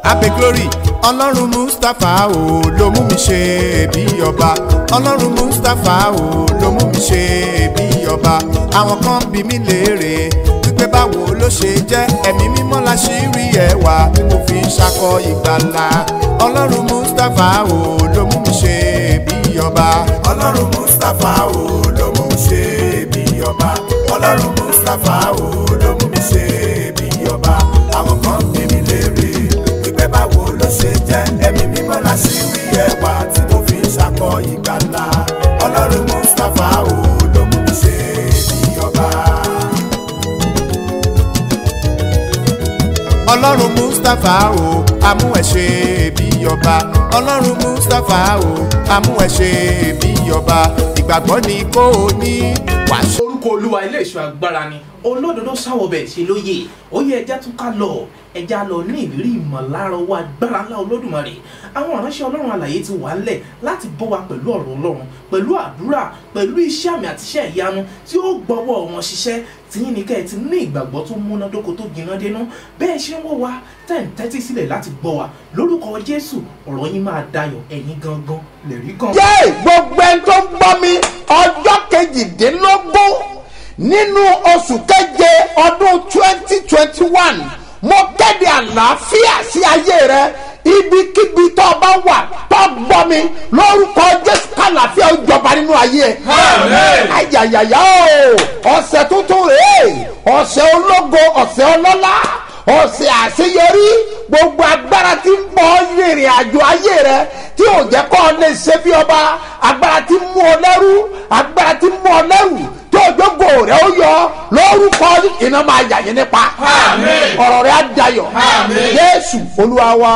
abe glory ọlọ́run mustapha o ló mú mi ṣe bí ọba ọlọ́run mustapha o ló mú mi ṣe bí ọba àwọn kan bí mi léèrè wípé báwo ló ṣe jẹ́ ẹ̀mí mímọ́ la ṣì rí ẹwà tí mo fi ń ṣakọ ìgbàlà ọlọ́run mustapha o ló mú mi ṣe bí ọba ọlọ́run mustapha o ló mú mi ṣe bí ọba ọlọ́run mustapha o ló mú mi ṣe bí ọba àwọn kan bí mi léèrè wípé báwo ló ṣe jẹ́ ẹ̀mí mímọ́ la ṣì rí ẹwà tí mo fi ń ṣakọ ìgbàlà ọlọ́run mustapha o ló mú mi ṣe bí ọba. ọlọ́run mustapha o amú ẹ ṣe bí ọba ọlọ́run mustapha o amú ẹ ṣe bí ọba ìgbàgbọ́ ni kò ní wàá orúkọ olúwa ilé ìṣọ́ agbára ni olódodo sáwọbẹ̀ ṣe lóye ó yẹ ẹja tún ká lọ ẹja lọ ní ìrírí ìmọ̀lára owó agbára ńlá olódùmarè àwọn ìránṣẹ́ ọlọ́run alàyè ti wà ńlẹ̀ láti bọ́ wa pẹ̀lú ọ̀rọ̀ ọlọ́run pẹ̀lú àdúrà pẹ̀lú iṣẹ́ àmì àti iṣẹ́ ìyanu tí ó gbọ́wọ́ wọn ṣiṣẹ́ tìyín ni kẹ́ ẹ ti ní ìgbàgbọ́ tó múnádóko tó gbiná dénú bẹ́ẹ̀ ṣe ń wò wá tẹ̀ ń tẹ́tí sílẹ̀ láti gbọ́ wa lórúkọ jésù ọ̀rọ̀ yín máa dayọ̀ ẹ̀yin gangan lẹ̀rí kan. yé gbogbo ẹni tó ń gbọ́ mi ọjọ́ kejìdínlógún nínú oṣù keje ọdún twenty twenty one mo kéde àlàáfíà sí ayé rẹ ibikíbi tó o bá wà tó gbọ́ mi lórúkọ jésù kàlàáfíà ó jọba nínú ayé ẹ. ayayaya o ọ̀sẹ̀ tuntun rèé ọ̀sẹ̀ ológo ọ̀sẹ̀ ọlọ́lá ọ̀sẹ̀ àṣeyọrí gbogbo agbára tí ń bọ̀ rìnrìn àjò ayé rẹ tí ò jẹ́ kọ́ ọ lè ṣe bí ọba agbára tí ń mú ọ lẹ́rú agbára tí ń mú ọ lẹ́rù tí òjòkó rẹ ó yọ lórúkọ iná máa yà yín nípa ọ̀rọ̀ rẹ á dayọ̀ jésù olúwa wa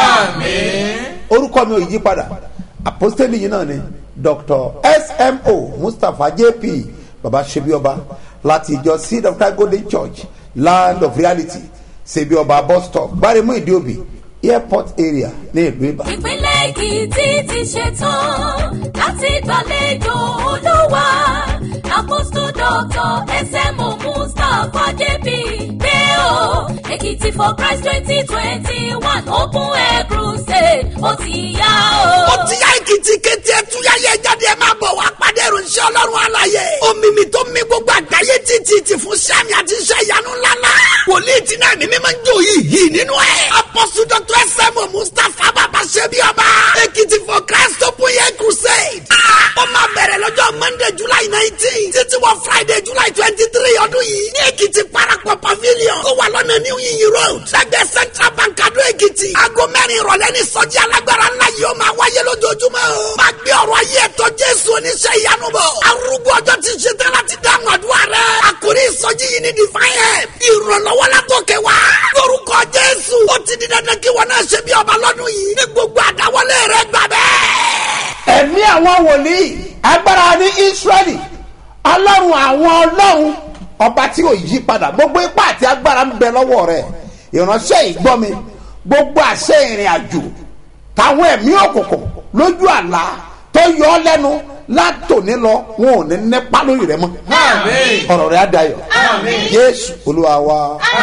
orúkọ mi ò yí padà apostoli yìí náà ni dr smo mustapha jp baba sebioba láti ìjọ seed of christ golden church land of reality sebioba bus stop gbaremu ìdíòbí airport area ní ìlú ìbàdàn. ìpínlẹ̀ èkìtì ti ṣetán láti gbàlejò olúwa àpòsù dọ́kítọ̀ ẹsẹ̀mù mustapha jp pé o èkìtì for christ twenty twenty one open air crusade ó ti yá o. ó ti yá èkìtì kété ẹtúyáyé jáde ẹ máa bọ̀ wá pàdé ìròyìn ọlọ́run àlàyé omi mi tó mi gbogbo àgbáyé títí ti fún sẹ́mi àti iṣẹ́ ìyanu ńláńlá wòlíì tí náà ní mímọ́ ń jò yìí yìí nínú ẹ̀ apọ́sù dr sm mustapha bàbá ṣẹ́bi ọba èkìtì for christ open air crusade ó máa bẹ̀rẹ̀ lọ́jọ́ monday july nineteen títí wọ friday july twenty three ọdún yìí ní èkìtì parapọ̀ pavilion tó wà lọ́nà new yiyin road lẹ́gbẹ̀ẹ́ central bank adó èkìtì aago mẹ́rin ìrọ̀lẹ́ ní sọ́jí alágbára ńlá yìí ó máa wáyé lójoojúmọ́ o máa gbé ọ̀rọ̀ ayé ẹ̀tọ́ jésù oníṣẹ́ ìyanu bọ̀ arúgbó ọjọ́ ti ṣe tán láti dáhùn àdúrà rẹ̀ àkórí ìsọjí yìí ní divine help ìrànlọ́wọ́ látòkè wá lórúkọ jésù ó ti di dandan kí wọn náà ṣe bí ọba lọ́dún yìí ní gbogbo àdáwọlé rẹ̀ gbà bẹ́ẹ̀ ẹ̀mí àwọn wòlíì agbára ní israẹli ọlọ́run àwọn ọlọ́run ọba tí ò yí padà gbogbo ipá àti agbára ń bẹ lọ́wọ́ rẹ̀ ìránṣẹ́ ìgbọ́mi gbogbo àṣẹ ìrìn àjò táwọn ẹ̀mí òkùnkùn lójú àlá tó yọ ọ́ lẹ́nu látòní lọ wọn ò ní nípa lórí rẹ mọ́ ọ̀rọ̀ rẹ̀ á dayọ̀ jésù olúwa wa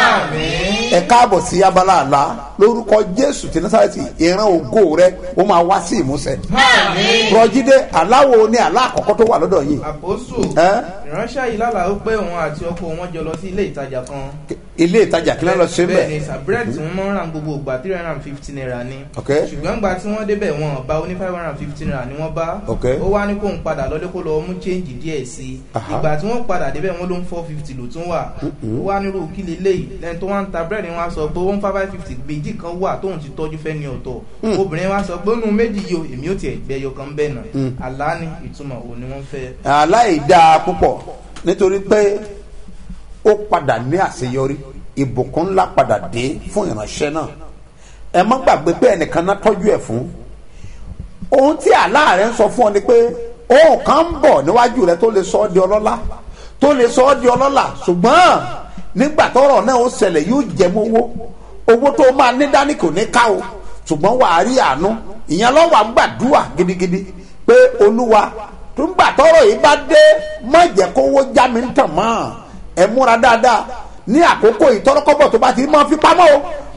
ẹ káàbọ̀ sí abala àlá lórúkọ jésù tí nasarati ìran ògo rẹ ó máa wá sí ìmúṣẹ rọjídé aláwo ni àlá àkọ́kọ́ tó wà lọ́dọ̀ yìí àpòsù Ẹ́? ìránṣẹ́ yìí lálàá ó pé òun àti ọkọ wọn jọ lọ sí ilé ìtajà kan ilé ìtajà kí ló lọ ṣe bẹ́ẹ̀ ni bẹ́ẹ̀ sàbúrẹ́dì tí wọ́n máa ń ra gbogbo ìgbà three hundred and fifty naira ni Ok. ṣùgbọ́n gba tí wọ́n débẹ̀ wọn bá oní five hundred and fifty naira ni wọ́n bá Ok. ó wá ní kóun padà lọ́dẹ́ kó lọ mú change díẹ̀ sí i Aha. ìgbà tí wọ́n padà débẹ̀ wọ́n ló ń four fifty ló tún wà ó wá nírú kí leléyìí lẹ́ni tó wá ń ta búrẹ́dì wọn á sọ pé one five fifty méjì kan wà tóun ti tọ́jú fẹ́ ní ọ̀tọ̀ obìnrin wa sọ pé nínú méjì yìí o èmi ò tiẹ̀ gbẹ́yọ kan bẹ́ẹ̀ náà àlá ni ìtumọ̀ òun ni wọ́n fẹ́ aláìdáa púpọ̀ nítorí pé ó padà ní àṣeyọrí ìbùkún ńlá padà dé fún ìránṣẹ́ náà ẹ má gbàgbé pé ẹnìkan náà tọ́jú ẹ̀ fún ohun tí aláàrẹ ń sọ fún ọ ni pé ohun kan ń bọ̀ níwájú rẹ tó lè sọ ọ́ di ọlọ́lá tó lè sọ ọ́ di ọlọ́lá ṣùgbọ́n nígbà tọ́rọ̀ náà ó ṣẹlẹ̀ yóò jẹ mọ́ owó owó tó máa ní dání kò ní ká o ṣùgbọ́n wàá rí àánú ìyẹn lọ́wọ́ àgbàdua gidigidi pé olúwa tó ń gbà tọ́rọ̀ yìí bá dé má jẹ́ kówó já mi ń tàn mọ́ ẹ múra dáadáa ní àkókò ìtọ́rọ́kọ́bọ̀ tó bá ti máa fi pamọ́ o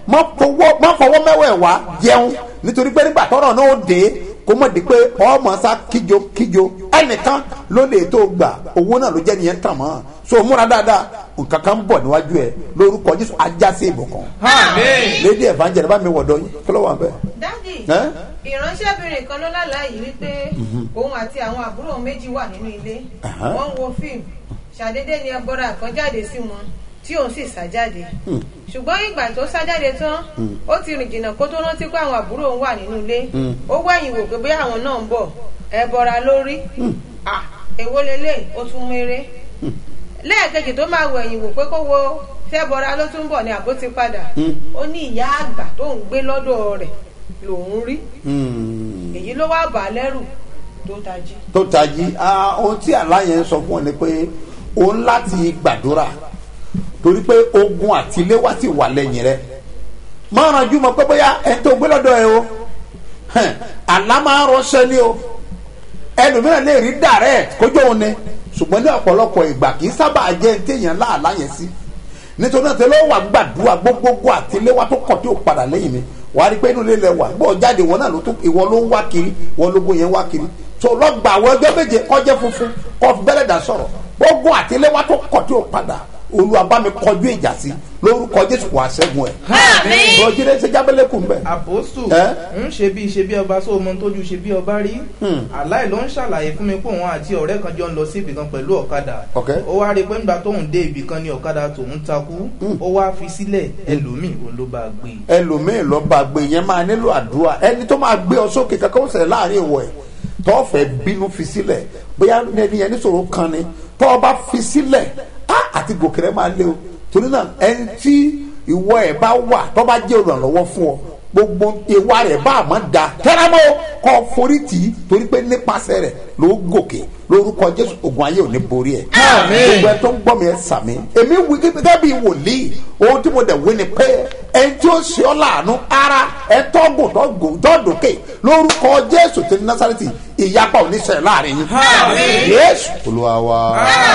má fọwọ́ má fọwọ́ mẹ́wẹ̀ wá jẹun nítorí pé nígbà tọ́rọ̀ náà ó dé kó mọ̀ di pé ọmọ sá kíjo kíjo ẹnìkan ló lè tó gbà owó náà ló jẹ́ nìyẹn tàn mọ́ so múra dáadáa nǹkan kan ń bọ̀ níwájú ẹ lórúkọ jésù ajá sí ìbùkún Amen. lédi evangelist bá mi wọ̀dọ̀ yín kí ló wà bẹ́ẹ̀. dádì Ẹ́? ìránṣẹ́bìnrin kan ló lálàá yìí wípé òun àti àwọn àbúrò méjì wà nínú ilé Aha. wọ́n ń wo fíìmù ṣàdédé ni ẹbọra kan jáde sí wọn tí òun sì sá jáde ṣùgbọ́n ìgbà tó sá jáde tán ó ti rìn jìnnà kó tó rántí pé àwọn àbúrò òun wà nínú ilé ó wẹ̀yìn wò pé bóyá àwọn náà ń bọ̀ ẹbọra lórí Ah, èwo lélẹ̀ ó tún méré lẹ́ẹ̀kejì tó máa wẹ̀yìn wò pé kó wo tẹ́bọra ló tún bọ̀ ni àbó ti padà ó ní ìyá àgbà tó ń gbé lọ́dọ̀ rẹ̀ lòún rí Hmm. èyí ló wá bà á lẹ́rù tó tají. tó tají ah, ohun tí àlá yẹn ń sọ fún ọ ni pé òun láti gbàdúrà torí pé ogun àtiléwá ti wà lẹ́yìn rẹ máa ranjú mọ́ pé bóyá ẹni tó gbé lọ́dọ̀ ẹ o hẹn, àlá máa ń rọṣẹ́ ni o ẹlòmíràn lè rí direct kójú òun ni ṣùgbọ́n ní ọ̀pọ̀lọpọ̀ ìgbà kì í sábà jẹ́ ní téèyàn láàlá yẹn sí nítorí náà tẹ́lẹ̀ wà gbàdúrà gbogbogbò àtiléwá tó kọ̀ tí ò padà lẹ́yìn mi wà á rí i pé inú ilé lẹ wà bó jáde ìwọ náà ló tó ìwọ ló ń wá kiri ìwọ lógún yẹn wá kiri tó lọ́gbà àwọn ẹgbẹ́ méje kọjá funfun kọ́ bẹ́lẹ̀ dà sọ̀rọ̀ gbogbo àtiléwá tó kọ̀ tí ò padà olúwa bá mi kọjú ìjà sí lórúkọ jésù wà sẹ́gun ẹ̀. Àmín. rọjídé ṣe jábẹ́lẹ́ kù mbẹ́. àpòsù Ẹ́? ń ṣe bí ṣe bí ọba sóò mọ tójú ṣe bí ọba rí Hmm. aláì ló ń ṣàlàyé fún mi pé òun àti ọ̀rẹ́ kan jọ ń lọ sí ibìkan pẹ̀lú ọ̀kadà Ok. ó wá rí i pé nígbà tóun dé ibìkan ni ọ̀kadà tòun takú ó wá fi sílẹ̀ ẹlòmíì òun ló bá gbé e. ẹlòmíì lọ bá gbé yẹn máa nílò àdúrà ẹni tó máa gbé ọ sókè kankan ó ṣẹlẹ̀ láàrin ìwọ ẹ̀ tó fẹ́ bínú fi sílẹ̀ bóyá ẹni yẹn níṣòro kan ni tó o bá fi sílẹ̀ á àti gòkè rẹ máa lé o torí náà ẹni tí ìwọ ẹ̀ bá wà tó bá jẹ́ olùrànlọ́wọ́ fún ọ gbogbo ìwà rẹ̀ bá àmọ́ da tẹ́lámọ́ kọ́ forí tì í torí pé nípasẹ̀ rẹ̀ ló gòkè lórúkọ jésù ogun ayé ò ní borí ẹ̀ gbogbo ẹ tó ń gbọ́ mi ẹ sàmì èmi wí gẹ́gẹ́ bí wòlíì ohun tí mo dẹ̀ wí ni pé ẹni tí ó ṣe ọ́ láàánú ara ẹ tọ́gùn tọ́gùn tọ́dọ̀kẹ́ lórúkọ jésù ti násàrẹ́tì ìyapa oníṣẹ́ láàrin yín yéésù olúwa wa.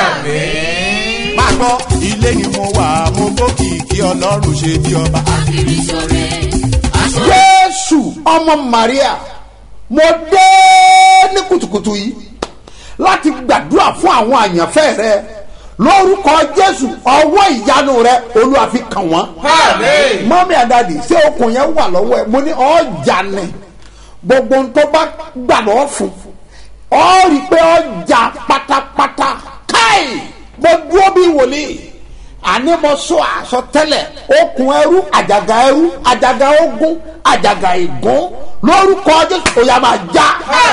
máa gbọ́ ilé ni mo wà mo gbókìkí ọlọ́run ṣe bí ọba. Akiri ṣore, aṣọ jésù ọmọ maria mo dé ní kùtùkùtù yìí láti gbàdúrà fún àwọn àyànfẹ́ rẹ lórúkọ jésù ọwọ́ ìyanu rẹ olúwa fi kàn wọ́n. mọ́mí àdàdì ṣé okùn yẹn wà lọ́wọ́ ẹ mo ní ọjà ni gbogbo ń tó bá gbà lọ́wọ́ fún ọ rí i pé ọjà pátápátá káì mo dúró bí wòlíì àní mo sọ àsọtẹ́lẹ̀ okùn ẹrú àjàgà ẹrú àjàgà ogun àjàgà ìgún lórúkọ jésù òyà máa já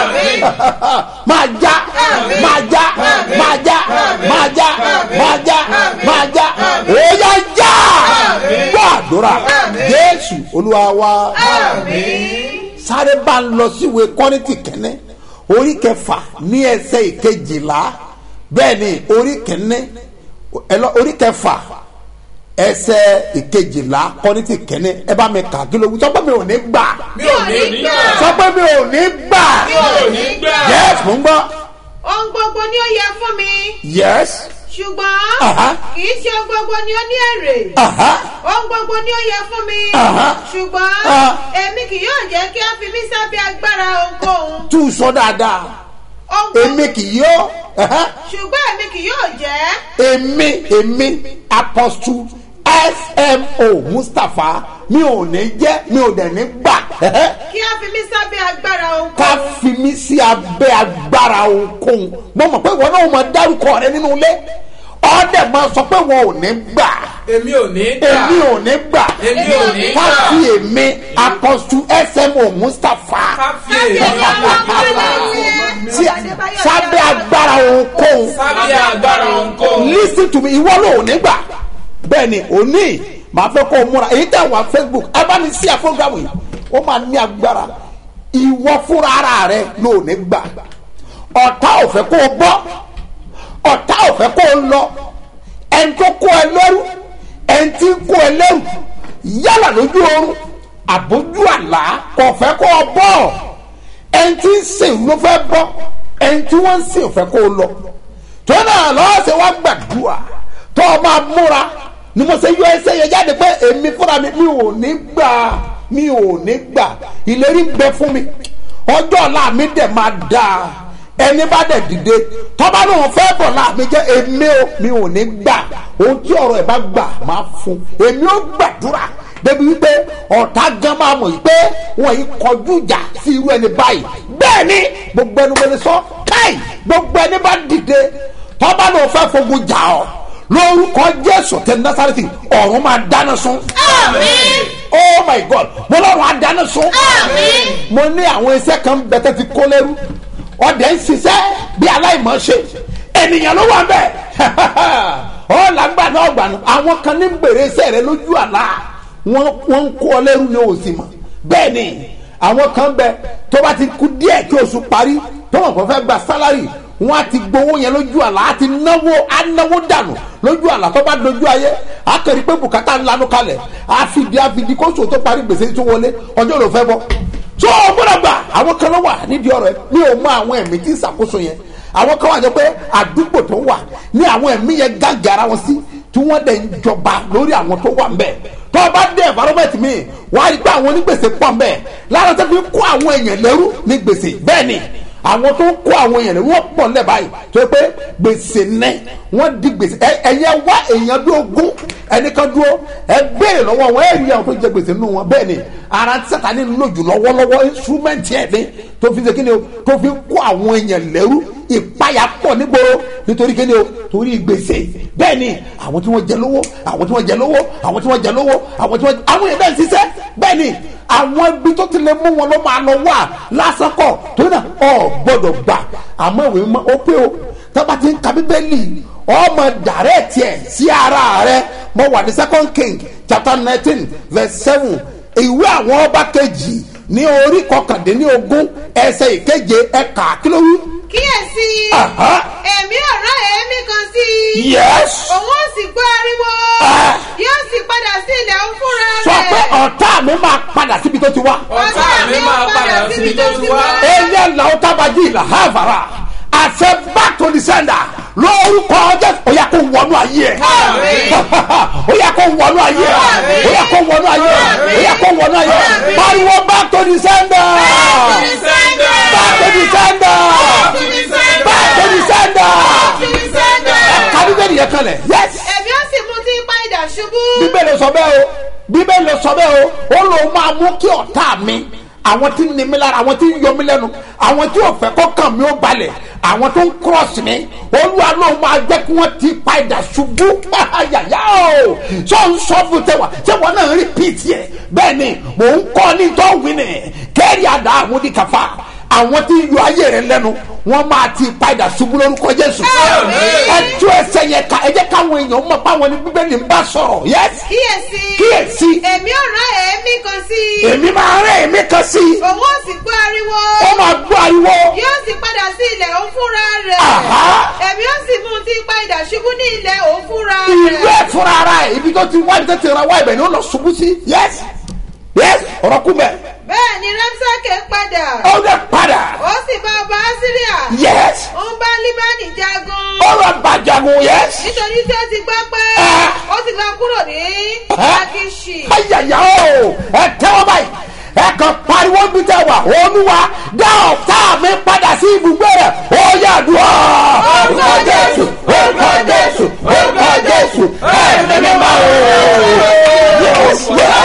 máa já máa já máa já máa já máa já máa já òyà já gbọ́ àdúrà jésù olúwa wa sáré bá ń lọ síwèé kọ́rìntì kẹ́nẹ́ orí kẹfà ní ẹsẹ̀ ìkejìlá bẹ́ẹ̀ ni orí kẹ́nẹ́ ẹlọ orí kẹfà ẹsẹ ìkejìlá kọ́nítì kẹ́ni ẹ bá mi kà kí ló wí sọ pé mi ò ní gbà mi ò ní gbà sọ pé mi ò ní gbà mi ò ní gbà yes mo ń gbọ́ ohun gbogbo ni ó yẹ fún mi yes ṣùgbọ́n Aha. kì í ṣe ohun gbogbo ni ó ní èrè aha ohun gbogbo ni ó yẹ fún mi Aha. ṣùgbọ́n Ah. èmi kì yóò jẹ́ kí a fi mí sábẹ́ agbára ohunkóhun tú sọ dáadáa ohun gbogbo èmi kì yóò aha, ṣùgbọ́n èmi kì yóò jẹ́ èmi èmi apostle smo mustapha mi ò ní jẹ́ mi ò dẹ̀ ní gbà aha, kí a fi mí sábẹ́ agbára ká ohunkóhun fi mí sí abẹ́ agbára ohunkóhun mo mọ̀ pé ìwọ náà máa dárúkọ rẹ nínú ilé ọ̀dẹ̀ máa sọ pé wọn ò ní gbà èmi ò ní gbà èmi ò ní gbà èmi ò ní ká gbà fi èmi apostle smo mustapha ká fi èmi sí sábẹ́ agbára ohunkóhun sábẹ́ agbára ohunkóhun. listen to me ìwọ ló ò ní gbà bẹ́ẹ̀ ni òní màá fẹ́ kó o múra èyí tẹ̀ wá facebook ẹ bá mi sí àfọ́gàmù yìí ó máa ní agbára ìwọ fúnra ara rẹ ló ò ní gbà ọ̀tá ò fẹ́ kó o bọ́ ọ̀tá ò fẹ́ kó o lọ ẹni tó kó ẹ lẹ́rú ẹni tí ń kó ẹ lẹ́rú yálà lójú oorun àbójú àlá kò fẹ́ kó o bọ́ ẹni tí ń sìn ló fẹ́ bọ́ ẹni tí wọ́n ń sìn ò fẹ́ kó o lọ tó náà lọ́wọ́ ṣe wá gbàdúrà tó o máa múra ni mo ṣe yọ ẹsẹ̀ yẹn jáde pé èmi fúnra mi mi ò ní gbà mi ò ní gbà ìlérí ń bẹ fún mi ọjọ́ ọ̀la mi dẹ̀ máa dáa ẹni bá dẹ̀ dìde tọ́ba lóun fẹ́ bọ̀ láàmì jẹ́ èmi ò mi ò ní gbà ohun tí ọ̀rọ̀ ẹ̀ bá gbà máa fún èmi ò gbàdúrà débi wípé ọ̀tá gan máa mọ̀ wípé wọ́n yìí kọjú ìjà sí irú ẹni báyìí bẹ́ẹ̀ ni gbogbo ẹni wọlé sọ káì gbogbo ẹni bá dìde tọ́ba lóun fẹ́ fogun jà ọ́ lórúkọ jésù tẹ nasareti ọ̀run máa dáná sun. Àmín. oh my god mo lọ́run á dáná sun. Àmín. mo ní àwọn iṣẹ́ kan bẹ́tẹ̀ ti kó lẹ́rú ọ̀dẹ̀ ń ṣiṣẹ́ bí aláìmọ̀ ṣe ènìyàn ló wà bẹ́ẹ̀ ọ̀ làgbà náà gbà nù àwọn kan ní gbèrè iṣẹ́ rẹ lójú àlá wọ́n wọ́n ń kó ọ lẹ́rú ní òsì mọ̀ bẹ́ẹ̀ ni àwọn kan bẹ tó bá ti kú díẹ̀ kí oṣù parí tó wọn kò fẹ́ gba sálárì wọn á ti gbowó yẹn lójú àlá á ti náwó á náwó dànù lójú àlá tó bá dojú ayé á kẹ́rì pé bùkátà ń lanu kalẹ̀ á fìdí á fìdí kóṣù tó parí gbèsè tó wọlé ọjọ́ ló fẹ́ bọ́ tó o gbọ́dọ̀ gbà àwọn kan ló wà nídìí ọ̀rọ̀ ẹ mi ò mọ àwọn ẹ̀mí tí ń ṣàkóso yẹn àwọn kan wà jẹ́ pé àdúgbò tó wà ní àwọn ẹ̀mí yẹn gàgàrà wọn sí tí wọ́n dẹ̀ ń jọba lórí àwọn tó wà ńbẹ̀ tó o bá dé environment mi wàá rí pé àwọn onígbèsè pọ̀ ńbẹ̀ lára tó fi kó àwọn èèyàn lẹ́rú ní gbèsè bẹ́ẹ̀ ni àwọn tó ń kó àwọn èèyàn lẹ́rú wọ́n pọ̀ ńlẹ̀ báyìí tó yẹ pé gbèsè nẹ́ wọ́n di gbèsè ẹ ẹ̀yẹ wá èèyàn bí ogún ẹnìkan dúró ẹ béèrè lọ́wọ́ wọn ẹ rí àwọn tó jẹ gbèsè nínú wọn bẹ́ẹ̀ ni ara tí sátani ń lò jù lọ́wọ́lọ́wọ́ instrument ẹ̀ ní tó fi ṣe kíni o tó fi kó àwọn èèyàn lẹ́rú ìpayà pọ̀ nígboro nítorí kíni o torí gbèsè bẹ́ẹ̀ ni àwọn tí wọ́n jẹ lówó àwọn tí wọ́n jẹ lówó àwọn tí wọ́n jẹ lówó àwọn tí wọ́n àwọn èèyàn náà ń ṣiṣẹ́ bẹ́ẹ̀ ni àwọn ibi tó ti lè mú wọn ló máa lọ wà lásán kọ̀ torí náà ọ gbọ́dọ̀ gbà àmọ́ ìwé mọ́ ó pé o tọ́ba ti ń ka bíbélì ọmọ dàrẹ́ tiẹ̀ sí ara rẹ mo wà ní second king chapter nineteen verse seven ìwé àwọn ọba kejì ní orí kọkàndínlógún ẹsẹ̀ ìkeje ẹ̀ka kí ló wí. kíyèsí Aha. èmi ò rán èémí kan sí i yes òun ó sì gbọ́ ariwo Ah. yóò sì padà sí ilẹ̀ òun fúnra sọ rẹ̀ pé ọ̀tá mi máa padà síbi tó ti wá. ọ̀tá mi máa padà síbi tó ti wá. eya làwọn tábàjì ìlà hàvàrà àṣẹ back to the sender lórúkọ jésù ó yà kó wọnú ayé ẹ ó yà kó wọnú ayé ẹ ó yà kó wọnú ayé ẹ ó yà kó wọnú ayé ẹ pariwo back to the sender back to the sender back to the sender kábí bẹ́ẹ̀ nìyẹn kan lẹ̀ yes èmi ó sì mú tí ń pa idà ṣubú bíbélì sọ bẹ́ẹ̀ o bíbélì sọ bẹ́ẹ̀ o ó lóun máa mú kí ọ̀tá mi àwọn tí ń ni mí lára àwọn tí ń yọ mí lẹ́nu àwọn tí ò fẹ́ kó kàn mí ó balẹ̀ àwọn tó ń cross mi olúwa lóun máa jẹ́ kí wọ́n ti pa ìdà ṣubú yàyà o sọ ń sọ fún tẹwà tẹwà náà repeat yẹ bẹ́ẹ̀ ni mò ń kọ́ ní tó wí ni kẹ́rì àdá àwọn oníkàfà àwọn tí ń yọ ayé rẹ lẹ́nu wọ́n máa ti pa ìdà ṣubú lórúkọ jésù ẹ tú ẹsẹ̀ yẹn ká ẹ jẹ́ káwọn èèyàn mọ̀ báwọn ní bíbélì ń bá sọ̀rọ̀ yẹ́sì kíyèsí kíyèsí èmi ò rán èémí kan sí i èmi máa rẹ́ èmi kan sí i òun ó sì gbọ́ ariwo ó máa gbọ́ ariwo yóò sì padà sí ilẹ̀ òun fúnra rẹ̀ Àhá. èmi ó sì mú tí ń pa idà ṣubú ní ilẹ̀ òun fúnra ìlú rẹ̀ ẹ̀ fúnra ara ẹ̀ ibi tó ti wá ibi tó ti ra wá ibẹ̀ ni ó lọ ṣubú sí yẹ́sì yẹ́sì ọ̀rọ̀ kú bẹ̀ bẹ́ẹ̀ ni ramsake padà ó lè padà ó sì bá ọba asiria yẹ́sì ó ń bá libani jagun ó lọ bàjàgùn yẹ́sì nítorí tí ó ti gbọ́ pé Ah. ó ti lọ kúrò ní akishi ayàyà o ẹ tẹ́wọ́ báyìí ẹ kàn pariwo bí tẹ wà olúwa dá ọ̀tá mi padà sí ibùgbé rẹ̀ ó yà dùn ọ́ orúkọ jésù orúkọ jésù orúkọ jésù ẹ nínú máa o yes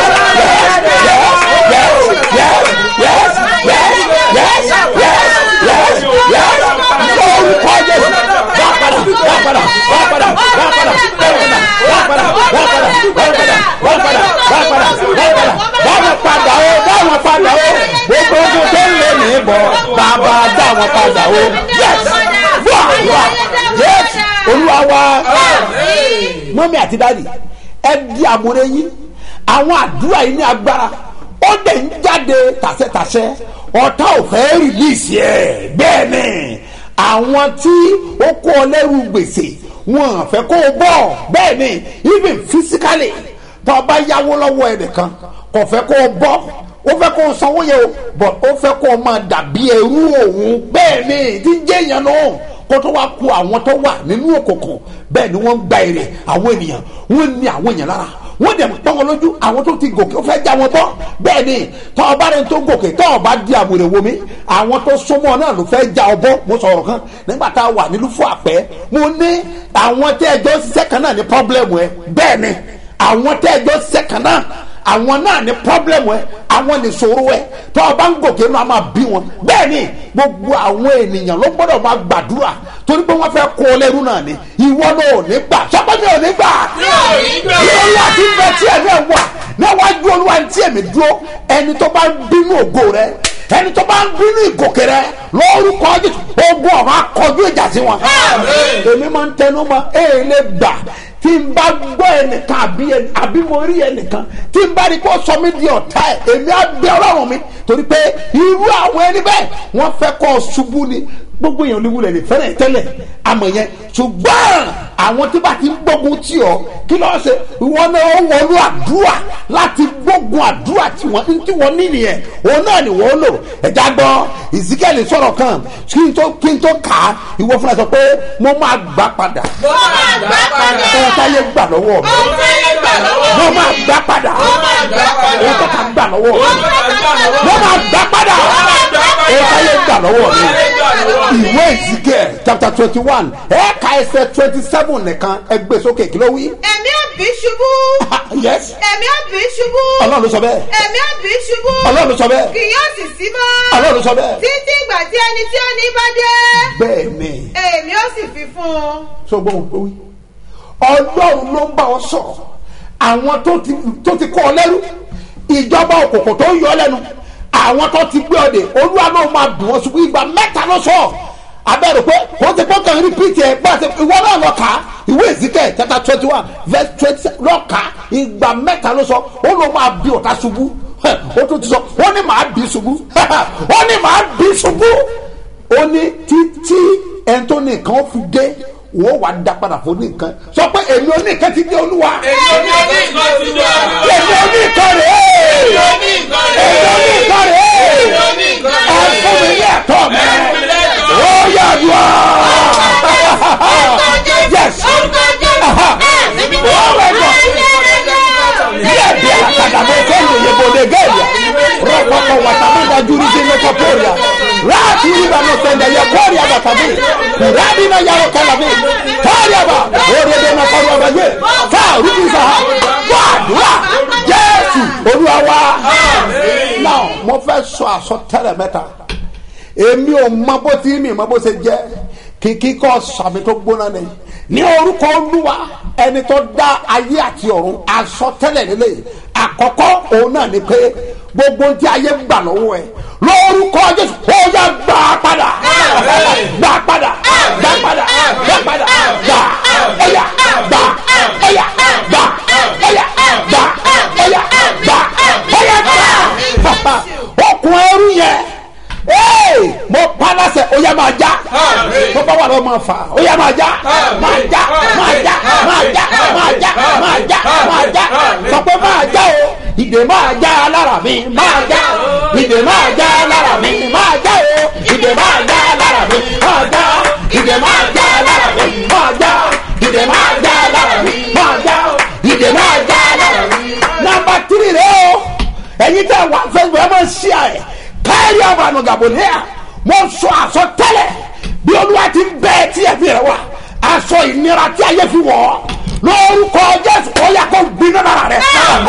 yes yes yes yes yes yes yes yes yes orúkọ jésù dá padà dá padà dá padà dá padà dá padà dá padà dá padà dá padà dá padà dá padà dá padà dáwọn padà o dáwọn padà o gbogbo ogun tó ń lé ní bọ̀ bàbá dáwọn padà o yes wà wà yes olúwa wa mọ́mí àti dáàdì ẹ di àmúre yín àwọn àdúrà yìí ní agbára ó dẹ̀ ń jáde tàṣẹ́tàṣẹ́ ọ̀tá ò fẹ́ rìlíìsì ẹ̀ bẹ́ẹ̀ ni àwọn tí ó kó ọ lẹ́rù gbèsè wọn à fẹ́ kó o bọ̀ bẹ́ẹ̀ ni even physically tó o bá yáwó lọ́wọ́ ẹnìkan kò fẹ́ kó o bọ́ ó fẹ́ kó o sanwó yẹn o but ó fẹ́ kó o máa dàbí ẹrú òun bẹ́ẹ̀ ni tí ń jẹ́ èèyàn náà kó tó wá ku àwọn tó wà nínú òkùnkùn bẹ́ẹ̀ ni wọ́n ń gba èrè àwọn ènìyàn wọ́n ní àwọn èèyàn lára wọ́n dẹ̀ pọ́n wọn lójú àwọn tó ti gòkè ó fẹ́ já wọn bọ́ bẹ́ẹ̀ ni tọ́ ọba rẹ̀ tó gòkè tọ́ ọba di àmúrè wo mi àwọn tó súnmọ́ náà ló fẹ́ já ọ bọ́ mo sọ̀rọ̀ kan nígbà tá a wà nílùú fún àpẹ́ mo ní àwọn tẹ́ ẹjọ́ ṣiṣẹ́ kan náà ní pọ́blẹ́mù ẹ bẹ́ẹ̀ ni àwọn tẹ́ ẹjọ́ ṣiṣẹ́ kan náà àwọn náà ní pọ́blẹ́mù ẹ àwọn ní sòrò ẹ tọ́ ọba ń gòkè náà máa bí wọn bẹ́ẹ̀ ni gbogbo àwọn ènìyàn ló gbọ́dọ̀ máa gbàdúrà torí pé wọ́n fẹ́ kó o lẹ́rú náà ni ìwọ náà ò ní gbà sọ́kọ́ni ò ní gbà ìrọ̀lẹ́ àti ìfẹ́ tí ẹ̀ náà wà níwájú olúwa tí èmi dúró ẹni tó bá ń bínú ògo rẹ ẹni tó bá ń bínú ìgòkè rẹ lórúkọ Jésù ogun ọ̀run akọjú ìjà sí wọn. èmi máa ń tẹnu mọ́ èè lè gbà tí n bá gbọ́ ẹnìkan àbí ẹni- àbí mo rí ẹnìkan tí n bá rí kó sọ mí di ọ̀tá ẹ̀ èmi á bẹ ọlọ́run mi torí pé irú àwọn ẹni bẹ́ẹ̀ wọ́n fẹ́ kọ́ ọ ṣubú ni gbogbo èèyàn ní wulẹ̀ ní fẹ́rẹ̀ tẹ́lẹ̀ àmọ̀ yẹn ṣùgbọ́n àwọn tí bá ti ń gbógun tì ọ́ kí lọ́ọ́ ṣe wọn náà ó wọnú àdúrà láti gbógun àdúrà tí wọ́n tí wọ́n ní nìyẹn òun náà ni wọ́n lò ẹ̀já gbọ́ ìsíkẹ́lì sọ̀rọ̀ kan kí n tó kí n tó kà á ìwọ fúnra sọ pé mo máa gbà padà mo máa gbà padà. ohun táyé gbà lọ́wọ́ mi ohun tí yẹn gbà lọ́wọ́ mo máa gbà padà máa gbà padà. ohun tó ká gbà lọ́wọ́ mi mo máa gbà padà ohun táyé gbà lọ́wọ́ mi ìwé ìsíkẹ́ chapter twenty one ẹ̀ka ẹsẹ̀ twenty seven nìkan ẹgbẹ́ sókè kí ló wí. èmi ò bí ṣubú. yes èmi ò bí ṣubú. ọlọ́run ló sọ bẹ́ẹ̀ èmi ò bí ṣubú. ọlọ́run ló sọ bẹ́ẹ̀ kì yóò sì sí mọ́. ọlọ́run ló sọ bẹ́ẹ̀ títí ìgbà tí ẹni tí ó ní bá dé. bẹ́ẹ̀ ni èmi ò sì fi fún un. sọgbọ́n tó wí ọlọ́run ló ń bá ọ sọ̀rọ̀ àwọn tó ti tó ti kọ́ ọ lẹ́rú ìjọba òkùnkùn tó ń yọ ọ lẹ́nu àwọn tó ti gbé ọ dé olúwa náà máa dùn ọ ṣùgbọ́n ìgbà mẹ́ta ló sọ abẹ́rẹ́ pé kò ti pọ́ kàn repeat ẹ̀ bá a ṣe ìwọ náà lọ kà á ìwé ìsìkẹ́ chapter twenty one verse twenty lọ kà á ìgbà mẹ́ta ló sọ ó ló máa bí ọ̀tá ṣubú ó tún ti sọ ó ní màá bí ṣubú ó ní màá bí ṣubú ó ní títí ẹni tó ní nǹkan ó fi dé wọ́n wà á da padà fún ní nǹkan sọ pé èmi ò ní nǹkan ti dé olúwa èmi ò ní nǹkan rè é èmi ò ní nǹkan rè é ẹ fún mi ní ẹ̀tọ́ mi ó yà wá yes Aha. oh my god díẹ̀ bí àkàdàbọ̀ kẹ́lù yẹ̀bọ̀dẹ̀ gẹ̀ẹ́yà rọ̀pọ̀pọ̀ wàtàmọ́dà júrí sí lóko kórìà ráàtì ìrìbà ló sẹ̀ndẹ̀ yẹ kórìà bàtàbí kùràbí náà yàrá kàlàbí kórìà bà òrèdè náà kórìà bà yé fà rúbísà wà dùrà jésù olúwa wa náà mo fẹ́ sọ àsọtẹ́lẹ̀ mẹ́ta èmi ò mọ bó ti mi mọ bó ṣe jẹ kìkì kọ sàmì tó gbóná ni ní orúkọ olúwa ẹni tó dá ayé àti ọ̀run àsọtẹ́lẹ̀ nílé àkọ́kọ́ òun náà ni pé gbogbo tí ayé gbà lọ́wọ́ ẹ lórúkọ jésù ó yá gbà padà gbà padà gbà padà gbà padà gbà ẹyà gbà ẹyà gbà ẹyà gbà ẹyà gbà ẹyà gbà okùn ẹrú yẹn ee mo palasẹ o yà máa já mo bá wà lọ máa fà o yà máa já máa já máa já máa já máa já máa já máa já sọ pé máa já o ìdè máa já lára mi máa já ìdè máa já lára mi máa já o ìdè máa já lára mi máa já ìdè máa já lára mi máa já ìdè máa já lára mi máa já ìdè máa já lára mi. nàmbà tírì rẹ o ẹ̀yin tẹ́ wà fẹ́ẹ́ ẹ máa ṣí àyẹ̀ káyọ̀rì àbànú gàbọ̀nìyà mo sọ àsọ tẹ́lẹ̀ bí olúwa ti ń bẹ́ẹ̀ tí ẹ fi rẹ wá aṣọ ìnira tí ayé fi wọ̀ ọ́ lórúkọ jésù ó yà kó gbiná lára rẹ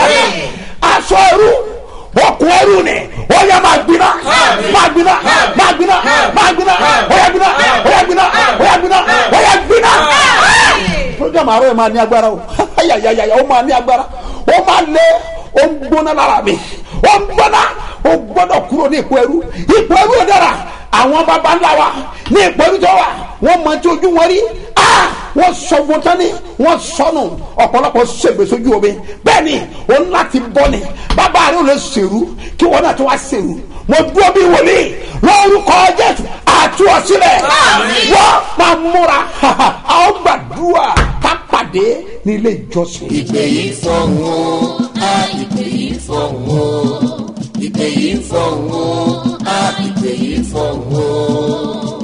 aṣọ ẹrú okùn ẹrú ni ó yà máa gbiná máa gbiná máa gbiná máa gbiná ó yà gbiná ó yà gbiná ó yà gbiná ó yà gbiná. program àárọ̀ yẹn máa ní agbára o ayayaya ó máa ní agbára ó máa lé ó ń gbóná lára mi ó ń gbóná ó gbọ́dọ̀ kúrò ní ipò ẹrú ipò ẹrú ò dára àwọn baba ńlá wa ní ipò ẹrú tó wà wọ́n mọ tí ojú wọn rí ah wọ́n sọ wọn tán ni wọ́n sọnù ọ̀pọ̀lọpọ̀ ṣègbè sójú omi bẹ́ẹ̀ ni ó ń láti bọ́ ni bàbá rẹ̀ ò lè ṣèrú kí wọ́n náà tó wá ṣèrú mo dúró bí wòlíì lórúkọ jésù àtúwọ̀sílẹ̀ wọ́n máa múra àwọn gbàdúrà ká pàdé ní ilé ìjọsìn. ìpè yìí fọ̀hún o a ìpè yìí fọ̀hún o ìpè yìí fọ̀hún o a ìpè yìí fọ̀hún o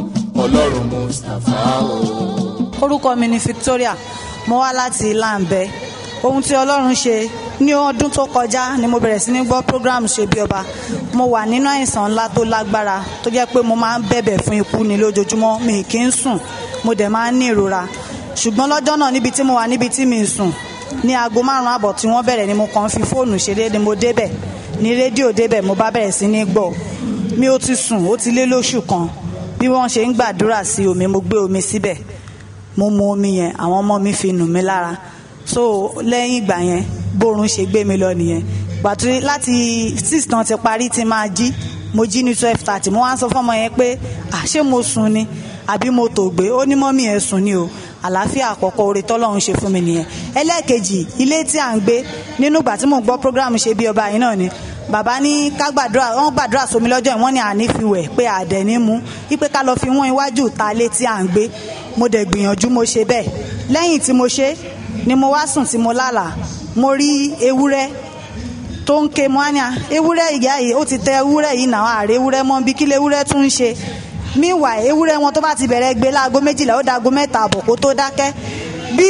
ọlọ́run mustapha o. orúkọ mi ni victoria mo wá láti láǹbẹ ohun tí ọlọ́run ṣe ní ọdún tó kọjá ni mo bẹ̀rẹ̀ sí ní gbọ́ program ṣe bí ọba mo wà nínú àìsàn ńlá tó lágbára tó jẹ́ pé mo máa ń bẹ̀bẹ̀ fún ikú ni lójoojúmọ́ mi kì í sùn mo dẹ̀ máa ń ní ìrora ṣùgbọ́n lọ́jọ́ náà níbi tí mo wà níbi tí mi ń sùn ní aago márùn-ún àbọ̀ tí wọ́n bẹ̀rẹ̀ ni mo kàn fi fóònù ṣeré ni mo débẹ̀ ní rédíò débẹ̀ mo bá bẹ̀rẹ̀ sí ní gbọ́ mi ò ti sùn ó ti lé lóṣù kan bí wọ́n ṣe ń gbàdúrà sí omi mo gbé omi síbẹ̀ mo mu omi yẹn àwọn ọmọ mi fi nù mí lára so lẹ́yìn ìgbà yẹn bórun ṣe gbé mi lọ nìyẹn gbàtú láti six náà ti parí ti máa jí mo jí ní twelve thirty mo wá ń sọ fọmọ yẹn pé àṣé mo sùn ni àbí mo tò gbé ó ní mọ́mí ẹ̀ sùn ni o àlàáfíà àkọ́kọ́ oore tọ́lọ́run ṣe fún mi nìyẹn ẹlẹ́ẹ̀kejì ilé tí à ń gbé nínú ìgbà tí mò ń gbọ́ program ṣe bí ọba yìí náà ni bàbá ní ká gbàdúrà wọn gbàdúrà sómi lọ́jọ́ yìí wọ́n ní àní fi wẹ̀ pé àdẹ̀ ní mú wípé ká lọ fi wọ́n iwájú ta lé tí à ń gbé mo dẹ̀ gbìyànjú mo ṣe bẹ́ẹ̀ lẹ́yìn tí mo ṣe ni mo wá sùn tí mo lálàá mo rí ewúrẹ́ tó ń ké mọ́ánìá ewúrẹ́ ìyá yìí ó ti tẹ ewúrẹ́ yìí náà àárẹ̀ ewúrẹ́ mọ́ bí kí lè ewúrẹ́ tún ń ṣe míwà ewúrẹ́ wọn tó bá ti bẹ̀rẹ̀ gbé láago méjìlá ó dago mẹ́ta àbọ̀ kó tó dákẹ́ bí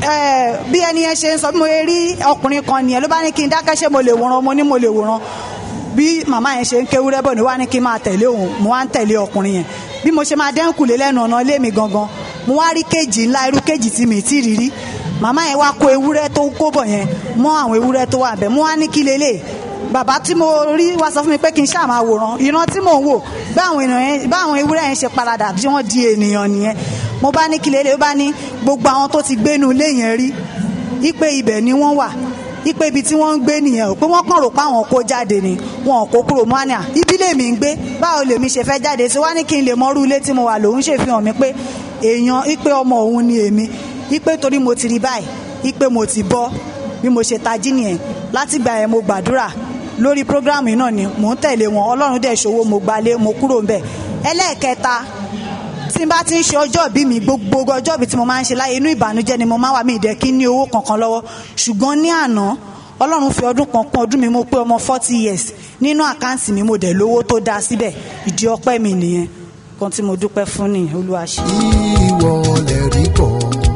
bí ẹni yẹn ṣe ń sọ bí mo rí ọkùnrin kan nìyẹn ló bá ní kí n dákẹ́ ṣé mo lè wòran mo ní mo lè wòran bí màmá yẹn ṣe ń kéwúrẹ́ bọ̀ ní wá ní kí n máa tẹ̀lé òun mo wá ń tẹ̀lé ọkùnrin yẹn bí mo ṣe máa dẹ́kùlé lẹ́nu ọ̀nà ilé mi gangan mo wá rí kéjì ńlá irú kéjì tí mi ti rí rí màmá yẹn wá kó ewúrẹ́ tó kó bọ̀ yẹn mọ́ àwọn ewúrẹ́ tó wà bẹ́ẹ̀ mo wá ní kí lélẹ̀ bàbá tí mo rí wá sọ fún mi pé kí n ṣáà máa wòran ìran tí mò ń wò báwọn ewúrẹ́ yẹn ṣe paradà tí wọ́n di ènìyàn nìyẹn mo bá ní kí lélẹ̀ ó bá ní gbogbo àwọn tó ti gbénu ilé yẹn rí ipe ibẹ̀ ni wọ́n wà ipe ibi tí wọ́n ń gbé nìyẹn o pé wọ́n kàn rò pé àwọn kó jáde ni wọn kó kúrò mọ́ àná ibi lèmi ń gbé báwo lèmi ṣe fẹ́ jáde sí wá ní kí n lè mọ́rú ilé tí mo wà lòun ṣe fi hàn mí pé èèyàn ipe ọmọ òun ni èmi ipe torí mo ti rí báyìí ipe mo ti bọ́ bí mo ṣe tají nìyẹn látìgbà yẹn mo gbàdúrà lórí prógráàmù náà ni mò ń tẹ̀lé wọn ọlọ́run dẹ̀ ṣòwò mo gbalé mo kúrò ńbẹ̀ ẹlẹ́ẹ̀kẹta tí n bá ti ń ṣe ọjọ́ ìbí mi gbogbo ọjọ́ ìbí tí mo máa ń ṣe láyé inú ìbànújẹ́ ni mo máa wà mí ìdẹ́ kí n ní owó kankan lọ́wọ́ ṣùgbọ́n ní àná ọlọ́run fi ọdún kan kún ọdún mi mo pé ọmọ forty years nínú àkáǹtì mi mo dẹ̀ lówó tó dáa síbẹ̀ ìdí ọpẹ́ mi nìyẹn kan tí mo dúpẹ́ fún nìyẹn olúwa ṣe. ìwọ lè rí bọ̀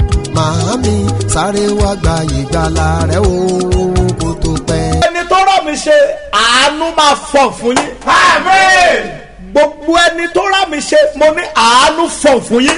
màámi sáré wá gba ìgbàlà rẹ o kó tó pẹ́. ẹni tó rọ̀ mí ṣe àánú máa fọ̀ fún yín. Àmín. gbogbo ẹni tó rà mí ṣe mo ní àánú fọ̀ fún yín.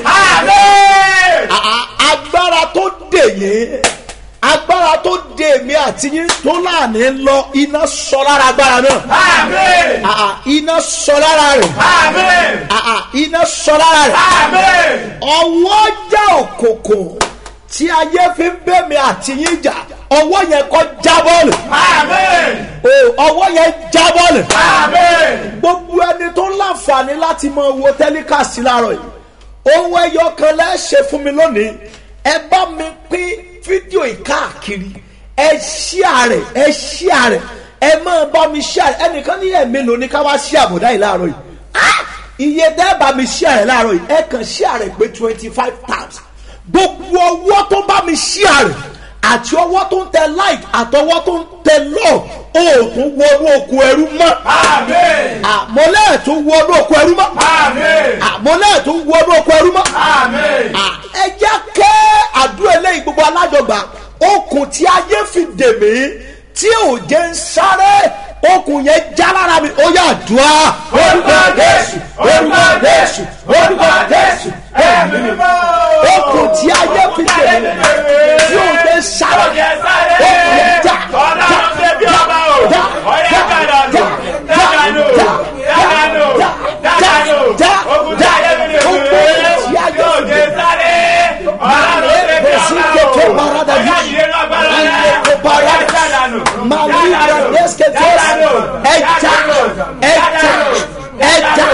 Àmín. À- agbára tó dè yín agbára tó dè mí àti yín tó láàánú lọ iná sọ lára agbára náà. Àmín. À- à, iná sọ lára rẹ̀. Àmín. À- à, iná sọ lára rẹ̀. Àmín. ọwọ́ já òkòkò tí ayé fi ń bẹ́ mi àti yín jà ọwọ́ yẹn kọ́ jábọ́ọ̀lù. Àmín. o ọwọ́ yẹn jábọ́ọ̀lù. Àmín. gbogbo ẹni tó láǹfààní láti máa wo tẹ́líkàsí láàárọ̀ yìí ohun ẹyọ kan lẹ́sẹ̀ fún mi lónìí ẹ bá mi pín fídíò yìí káàkiri ẹ ṣíà rẹ̀ ẹ ṣíà rẹ̀ ẹ máa bá mi ṣíà rẹ̀ ẹnìkan ní ẹ̀mí ló ní ká wá ṣí àbùdá yìí láàárọ̀ yìí Ah! iye tẹ́ bá mi ṣíà rẹ̀ láàárọ̀ yìí ẹ kàn ṣíà rẹ̀ pé twenty five times gbogbo ọwọ́ tó bá mi ṣíà rẹ̀ àti ọwọ́ tó ń tẹ like àtọwọ́ tó ń tẹ love òòtún wọnú oko ẹrú mọ́ Àmín. àmọ́lẹ̀ tó wọnú oko ẹrú mọ́ Àmín. àmọ́lẹ̀ tó wọnú oko ẹrú mọ́ Àmín. ẹ jẹ́ kẹ́ àdúrà eléyìí gbogbo alájọgbà okùn tí ayé fi dè mí tí ò jẹ́ ń sáré okùn yẹn já lára mi ó yà dùá. Orúkọ Jésù, orúkọ Jésù, orúkọ Jésù, ẹ̀mí mímọ́. okùn tí ayé fi dè mí tí ò jẹ́ ń sáré Ọ̀jẹ̀ sáré. okùn yẹn já Ọlọ́run ṣe bí ọba o. Ọ̀yá kàdánù. Dákànù. Dákànù. Dákànù. Ogun tí ayé mi lè wé. Yóò jẹ sáré. Ọlọ́run ṣe bí ọba o. Ọ̀yá yìí ló agbára rẹ̀. Ọ̀yá kàdánù. Màlúùdà dẹ́sítẹ́tẹ́sì ẹja ẹja ẹja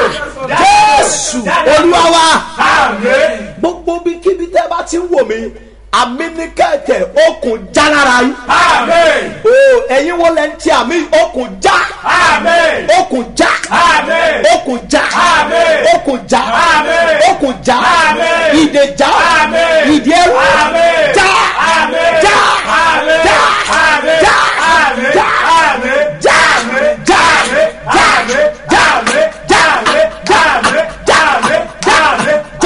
Jésù Olúwa wa. Àmín. gbogbo bí kíbi tẹ́ bá ti ń wò mí àmì ní kẹ̀kẹ́ okùn já lára yín. Àmín. o ẹ̀yin wo lẹ́ ń tí àmì okùn já. Àmín. okùn já. Àmín. okùn já. Àmín. okùn já. Àmín. okùn já. Àmín. ìdè já. Àmín. ìdè ẹrú. Àmín. já. Àmín. já. Àmín. já. Àmín. já. Àmín. já. Àmín. já. Àmín. já. Àmín. já. Àmín. já. Àmín. já. Àmín. já. Àmín. já. Àmín. já. Àmín.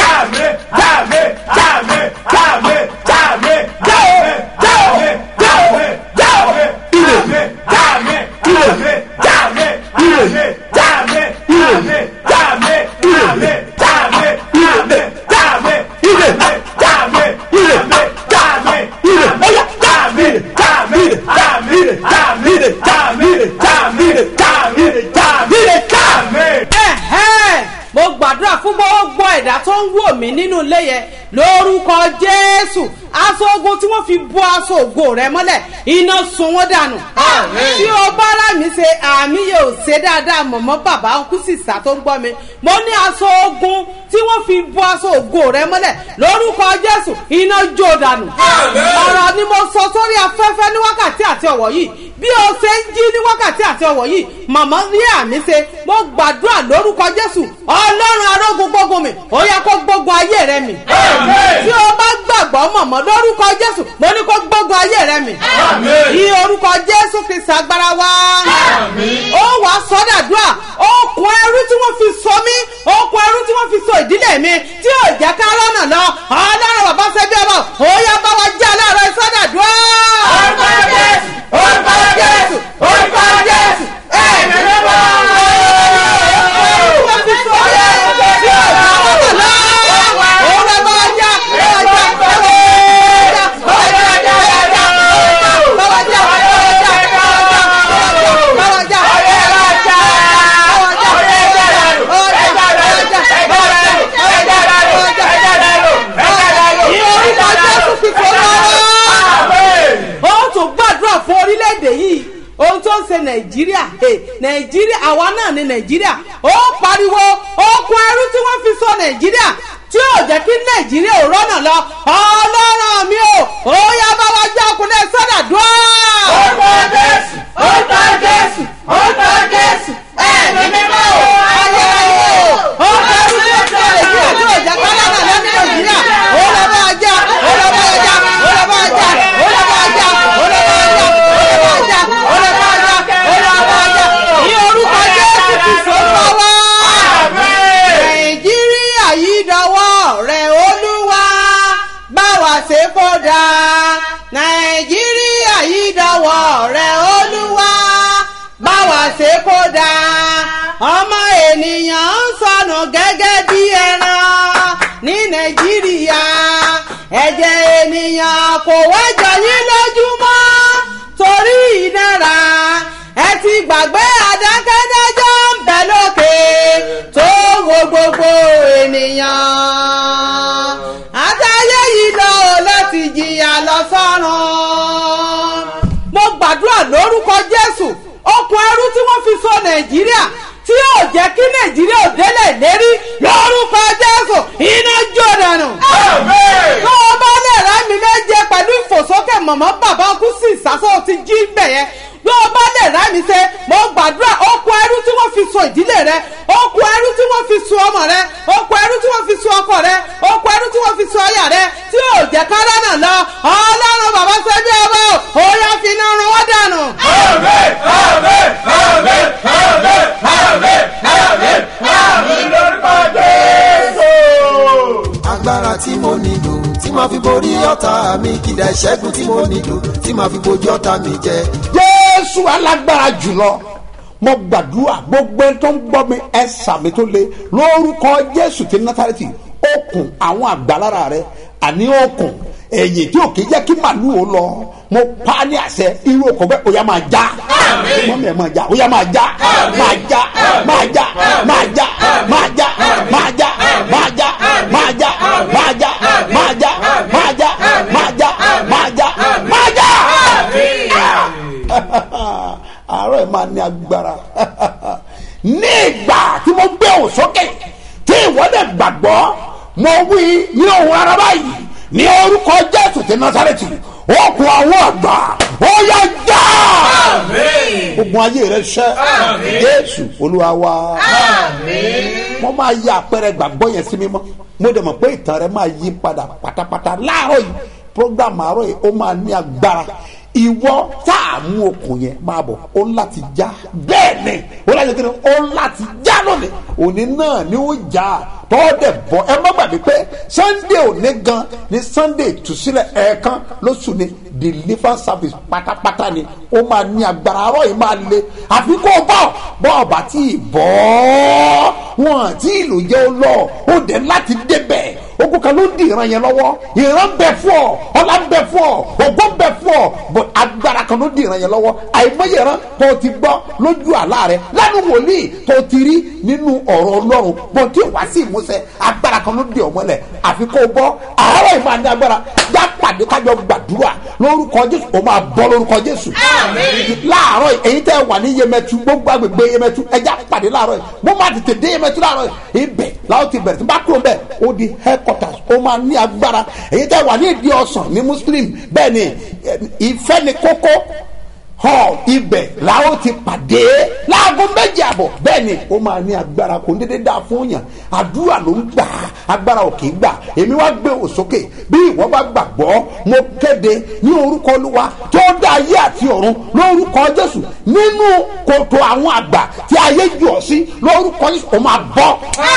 mí nínú ilé yẹn lórúkọ jésù aṣọ ogun tí wọ́n fi bọ́ aṣọ ògo rẹ mọ́lẹ̀ iná sun wọ́n dànù. tí o bá rà mí ṣe àmì yóò ṣe dáadáa mọ̀mọ́ bàbá kú sísà tó ń gbọ́ mi mo ní aṣọ ogun tí wọ́n fi bọ́ aṣọ ògo rẹ mọ́lẹ̀ lórúkọ jésù iná jó dànù. ọ̀rọ̀ ni mo sọ sórí afẹ́fẹ́ ní wákàtí àti ọ̀wọ̀ yìí bí o ṣe ń jí ní wákàtí àti ọ̀wọ̀ yìí màmá rí àmì ṣe mo gbàdúrà lórúkọ jésù ọlọ́run arógun gbógun mi ó yẹ kó gbógun ayé rẹ mi. tí o bá gbàgbọ́ mọ̀mọ́ lórúkọ jésù mo ní kó gbógun ayé rẹ mi. ní orúkọ jésù kristi agbára wa. ó wà sọ́dàdúrà okùn ẹrú tí wọ́n fi so mí okùn ẹrú tí wọ́n fi so ìdílé mi tí ò jẹ́ ká rọ́nà lọ ọlọ́run bàbá ṣe bí ọmọ ó yẹ bá wa já láàárọ̀ sọ́dàdúrà. orúkọ jésù orúkọ jésù orúkọ jésù ẹ̀mí ló bá wọ́n fi so yẹ tí ò jẹ́ rọ́nà lọ. ó lọ bá wa já bá wa já bá wa já bá wa já bá wa já bá wa já bá wa já bá wa já ó tún gbàdúrà fún orílẹ̀-èdè yìí ohun tó ń ṣe nàìjíríà eh, nàìjíríà àwa náà ní nàìjíríà ó pariwo okun ẹrú tí wọ́n fi sọ nàìjíríà tí ò jẹ́ kí nàìjíríà ò rọ́nà lọ ọlọ́run mi ò ó yá bá wa jẹ́ ọkùnrin sọ́dà dùn. orúkọ jésù orúkọ jésù orúkọ jésù ẹ̀mí mímọ́ o ayé ayé o orúkọ ẹrú tí wọ́n fi sọ nàìjíríà tí ò jẹ́ kí rọ́nà lọ ní nàìjíríà ó lọ bá wa já ó lọ bá wa já ó lọ bá wa já ó lọ bá wa já ó lọ bá wa já ó lọ bá wa já ó lọ bá wa já ó lọ bá wa já ní orúkọ jésù kìsọ́ lọ́wọ́ nàìjíríà yìí dọwọ́ rẹ̀ olúwa bá wa ṣe kó dáa nàìjíríà yìí dọwọ́ rẹ̀ olúwa bá wa ṣe kó dáa ọmọ ènìyàn ń sọnù gẹ́gẹ́ bí ẹran ní nàìjíríà ẹ̀jẹ̀ ènìyàn kò wájọ yín lójúmọ́ torí ìnira ẹ ti gbàgbé adákẹ́dájọ́ ń bẹ lókè tó wo gbogbo ènìyàn àtàyè yìí lọ láti jìyà lọ sọ́run. mo gbàdúrà lórúkọ jésù okùn ẹrú tí wọ́n fi so nàìjíríà tí yóò jẹ́ kí nàìjíríà ò délẹ̀ lérí lórúkọ jésù iná jó dànù. tó o bá lè rà mí méje pẹ̀lú ìfòsókè mọ̀mọ́ bàbá kú sí ìsásọ́ ti jí bẹ̀yẹn bí o bá lè rà mí ṣe mo gbàdúrà okùn ẹrú tí wọ́n fi so ìdílé rẹ okùn ẹrú tí wọ́n fi so ọmọ rẹ okùn ẹrú tí wọ́n fi so ọkọ rẹ okùn ẹrú tí wọ́n fi so ọyà rẹ tí ò jẹ́ kára náà lọ ọlọ́run bàbá ṣe bí ọmọ ò yá fi iná run wọ́n dànù. agbára tí mo nílò tí màá fi borí ọ̀tá mi kìdá ìṣẹ́gun tí mo nílò tí màá fi bojú ọ̀tá mi jẹ. jésù alágbára jùlọ mo gbàdúrà gbogbo ẹni tó ń gbọ́ mi ẹ sàmì tó le lórúkọ jésù ti nátàrẹ́tì okùn àwọn àgbàlára rẹ àní okùn ẹ̀yìn tí ò kì í jẹ́ kí màlúù ó lọ mo pa á ní àṣẹ irú okùn bẹ́ẹ̀ ó yá máa já mọ́mí ẹ̀ máa já ó yá máa já máa já máa já máa já máa já máa já máa já máa já máa já máa já máa já máa já máa já máa já àárọ̀ ẹ̀ máa ní agbára ní ìgbà tí mo gbé òun sókè tí ìwọ́dẹ̀ gbàgbọ́ mo wí ní ohun ara báyìí ní orúkọ jésù ti násàrẹ́tì okùn àwọn àgbà ó yá já ogun ayé rẹ ṣẹ jésù olúwa wa mo máa yí àpẹẹrẹ gbàgbọ́ yẹn sí mímọ́ mo dẹ̀ mọ̀ pé ìtàn rẹ máa yí padà pátápátá láàárọ̀ yìí program àárọ̀ yìí ó máa ní agbára ìwọ tá a mú okùn yẹn máa bọ̀ ó ń láti já bẹ́ẹ̀ ni ó láti kí ni ó ń láti já lónìí òní náà ni ó já tọ́ọ̀dẹ̀ bọ̀ ẹ má gbàgbé pé sunday òní gan ni sunday ìtúsílẹ̀ ẹ̀ẹ̀kan lóṣù ni deliverance service pátápátá ni ó máa ní agbára àárọ̀ yìí máa le àfi kó o bọ̀ bọ́ ọ̀bà tí ì bọ́ wọn tí ìlú jẹ́ ó lọ ó dẹ̀ láti débẹ̀ ogun kan ló ń di ìran yẹn lọ́wọ́ ìran bẹ fún ọ ọlá bẹ fún ọ ògbó bẹ fún ọ but agbára kan ló ń di ìran yẹn lọ́wọ́ àìmọye ìran tó o ti gbọ́ lójú àlá rẹ lẹ́nu wòlíì tó o ti rí nínú ọ̀rọ̀ ọlọ́run bọ̀ tí o wá sí ìmúṣẹ agbára kan ló ń di ọmọlẹ̀ àfi kó o bọ́ àárọ̀ ìmọ̀ àti agbára já pàdé kájọ gbàdúrà lórúkọ jésù o máa bọ́ lórúkọ jésù láàárọ̀ èyí tẹ́ wà ní yemẹtu gbogbo agbègbè yemẹtu ẹja pàdé láàárọ̀ yìí mo máa tètè dé yemẹtu láàárọ̀ yìí ibẹ̀ làwọn ti bẹ̀rẹ̀ tí n bá kúrò bẹ́ẹ̀ ó di headquarters ó máa ní agbára èyí tẹ́ wà ní ìdí ọ̀sán ní muslim bẹ́ẹ̀ ni eh, ìfẹ́ ni kókó hall ibẹ̀ làwọn ti pàdé láago méjì àbọ̀ bẹ́ẹ̀ ni ó máa ní agbára kò ní dédé dáa fún yàn àdúrà ló ń gbà agbára ò kì í gbà èmi wá gbé òsókè bí ìwọ bá gbàgbọ́ mo kéde ní orúkọ olúwa tó dá ayé àti ọ̀run lórúkọ jésù nínú kòtò àwọn àgbà tí ayé jù ọ sí lórúkọ jésù ó máa bọ́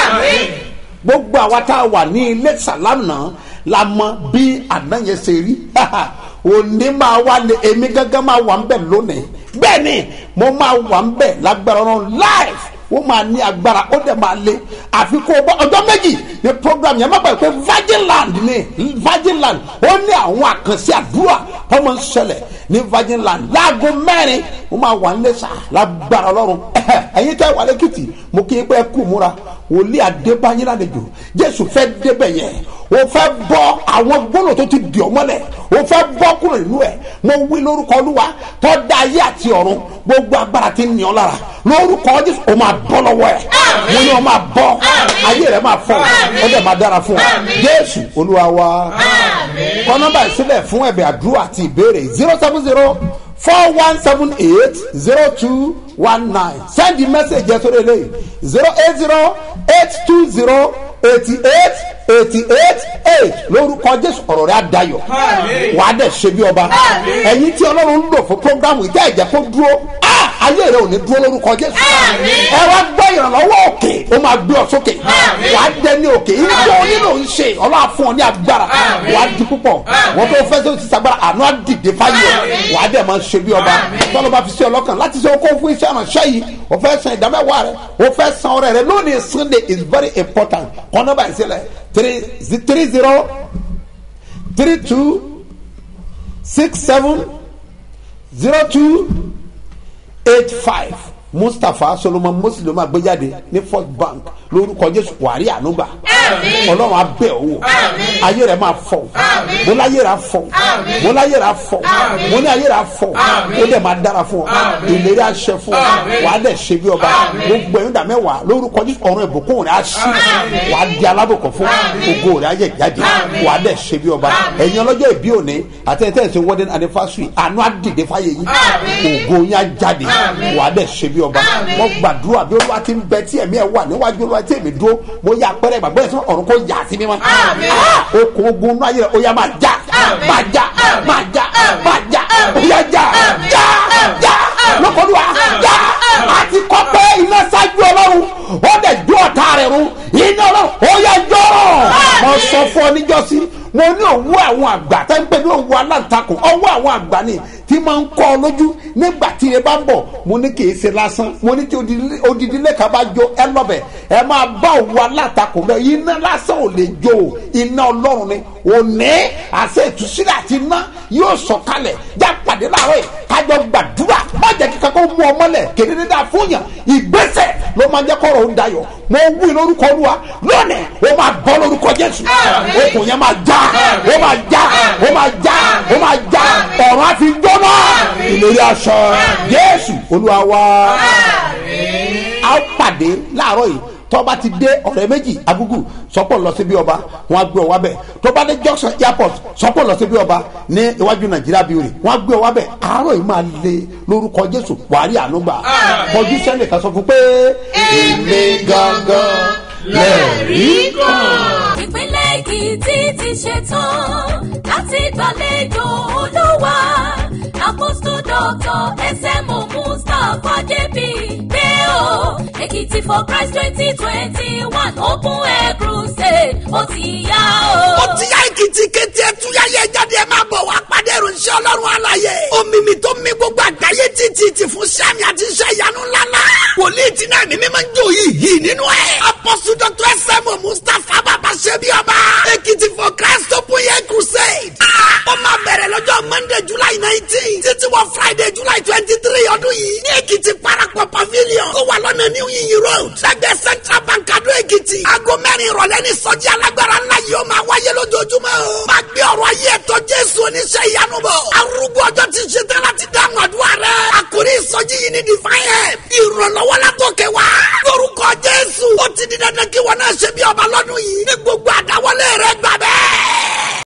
gbogbo àwa tá a wà ní ilé sàlámù náà la mọ bí àná yẹn ṣe rí òní máa wá lé èmi gángan máa wà ń bẹ̀ lónìí bẹ́ẹ̀ ni mo máa wà ń bẹ̀ lágbára ọ̀run live ó máa ní agbára ó dẹ̀ máa lé àfi kó o bọ́ ọjọ́ méjì ní program yẹn má gbàgbé pé virgin land ni virgin land ó ní àwọn àkànṣe àdúrà tó máa ń ṣẹlẹ̀ ní virgin land láago mẹ́rin ó máa wà ń lé sà lágbára ọlọ́run ẹ̀yin tẹ́ wà lẹ́kìtì mo kí n pẹ́ kú múra wòlíì adébáyé lálejò jésù fẹ́ débẹ̀ yẹn o fẹ́ bọ́ àwọn gbọ́dọ̀ tó ti dì ọ́ mọ́lẹ̀ o fẹ́ bọ́ kúrò nínú ẹ̀ mo wí lórúkọ olúwa tó dá ayé àti ọ̀run gbogbo agbára ti ń ní ọ lára lórúkọ jésù o máa bọ́ lọ́wọ́ ẹ̀ mo ní o máa bọ́ ayé rẹ̀ máa fọ́ ọ dẹ̀ máa dára fún ọ jésù olúwa wa kọ́ nọ́mbà ìsílẹ̀ fún ẹ̀bẹ̀ àdúrà àti ìbéèrè zero seven zero four one seven eight zero two one nine send the message yẹn sórí eléyìí zero eight zero eight two zero eighty eight eighty eight eight lórúkọ jésù ọ̀rọ̀ rẹ̀ àdayọ̀ wàá dẹ̀ ṣe bí ọba ẹ̀yin tí ọlọ́run ń lò fún programu ìjà ìjẹ́ kó dúró ayé rẹ̀ ò ní dúró lórúkọ jésù ẹ wá gbọ́ ìrànlọ́wọ́ òkè ó máa gbé ọ sókè wàá dẹ ní òkè ìjọ onílò ń ṣe ọlọ́wà fún ọ ní agbára wàá di púpọ̀ wọ́n tó fẹ́ tó ti sagbára àánú á dìde fáyọ̀ wàá dẹ̀ máa ṣe bí ọba tọ́lọ́ bá fi sí ọlọ́kàn láti ṣe okó fún iṣẹ́ ìrànṣẹ́ yìí o fẹ́ san ìdámẹ́wàá rẹ o fẹ́ san ọrẹ rẹ lónìí sunday is very important kọ́ nọ́mbà ìṣẹ̀lẹ̀ three three zero three two six seven zero two eight five mustapha solomon muslim agbẹjáde ní first bank lórúkọ jésù wàrí ànúgbà ọlọ́run abẹ́ owó ayé rẹ̀ máa fọ̀ mo láyé rẹ̀ fọ̀ mo láyé rẹ̀ fọ̀ mo ní ayé rẹ̀ fọ̀ ó dẹ̀ máa dára fún ọ ìlérí àṣẹ fún ọ wà á dẹ̀ ṣe bí ọba gbogbo ẹ̀yìn dàmẹ́wàá lórúkọ jésù ọ̀run ìbùkún rẹ̀ á sí wà á di alábòkọ̀ fún ògo rẹ̀ á yẹ jáde wà á dẹ̀ ṣe bí ọba ẹ̀yin ọlọ́jọ́ ìbí òní àtẹ̀tẹ̀sẹ̀ wedding anniversary àánú á dìde fáyé yín ògo yín á jáde wà á dẹ̀ ṣe bí ọba mo gbàdúrà bí olúwa ti ń bẹ tí ẹ̀mí ẹ̀ wà níwájú olúwa tí èmi dúró mo yà pẹ́rẹ́ ìgbàgbọ́ ẹ̀ sọ ọ̀run kò yà sí mi mọ́ okùn ogun náà yẹ ó yà máa já máa já máa já máa já ó yà já já já lọ́kọ̀ọ́dúnwà já àti kọ́ pé iná ṣáájú ọlọ́run ó dẹ̀ jó ọ̀tá rẹ̀ run iná ọlọ́run ó yà jọ̀rọ̀ mo sọ fún ọ níjọ́sí mo ní òwú àwọn àgbà tẹ́ ń pè ní òwú aláǹtakùn ọwọ́ àwọn àgbà ni tí máa ń kọ́ ọ lójú nígbà tí ẹ bá ń bọ̀ mo ní kì í ṣe lásán mo ní tí odidi lẹ́ka bá jó ẹ lọ́bẹ̀ ẹ máa bá òwú aláǹtakùn bẹ́ẹ̀ iná lásán ò lè jó o iná ọlọ́run ni òní àṣẹ ìtúsílẹ̀ àti iná yóò sọ kalẹ̀ já pàdé láàárọ̀ yìí kájọ gbàdúrà má jẹ́ kí kankan mú ọmọ lẹ̀ kéde dáa fún yàn ìgbésẹ̀ ló máa jẹ́ kọ́rọ̀ ó dayọ̀ mo wí lórúkọ olúwa lónìí ó máa bọ́ lórúkọ jésù okùn yẹn máa já ó máa já ó máa já ó máa já ọ̀run á fi jóná ìlérí aṣọ jésù olúwa wá a ó pàdé láàárọ̀ yìí tọ́ba ti dé ọ̀rẹ́ méjì agúgù sọ́pọ̀ lọ sí bí ọba wọn á gbé ọ wá bẹ̀ tọ́ba dé junction airport sọ́pọ̀ lọ sí bí ọba ní iwájú nàìjíríà bíórì wọn á gbé ọ wá bẹ̀ àárọ̀ yìí máa le lórúkọ jésù wàárí ànúgbà kọjú sẹ́ni kan sọ fún pé èmi gangan lẹ́ẹ̀rí kan. ìpínlẹ̀ èkìtì ti ṣetán láti gbàlejò olúwa àpòsù dọ́tọ̀ ẹsẹ̀mù mustapha jp pé o èkìtì for christ twenty twenty one open air crusade ó ti yá o. ó ti yá èkìtì kété ẹtúyáyé jáde ẹ máa bọ̀ wá pàdé ìròyìn ọlọ́run àlàyé omimi tó mi gbogbo àgbáyé títí ti fún sẹ́mi àti iṣẹ́ ìyanu ńláńlá wòlíì tí náà mímí máa ń jó yìí yìí nínú ẹ̀ apọ́sù dr sm mustapha bàbá ṣẹ́bi ọba monday july nineteen títí wọ friday july twenty three ọdún yìí ní èkìtì parapọ̀ pavilion tó wà lọ́nà new yiyin road lẹ́gbẹ̀ẹ́ central bank adó èkìtì aago mẹ́rin ìrọ̀lẹ́ ní sọ́jí alágbára ńlá yìí ó máa wáyé lójoojúmọ́ o máa gbé ọ̀rọ̀ ayé ẹ̀tọ́ jésù oníṣẹ́ ìyanu bọ̀ arúgbó ọjọ́ ti ṣe tán láti dáhùn àdúrà rẹ̀ àkórí ìsọjí yìí ní divine help ìrànlọ́wọ́ látòkè wá lórúkọ jésù ó ti di dandan kí wọn náà ṣe bí ọba lọ́dún yìí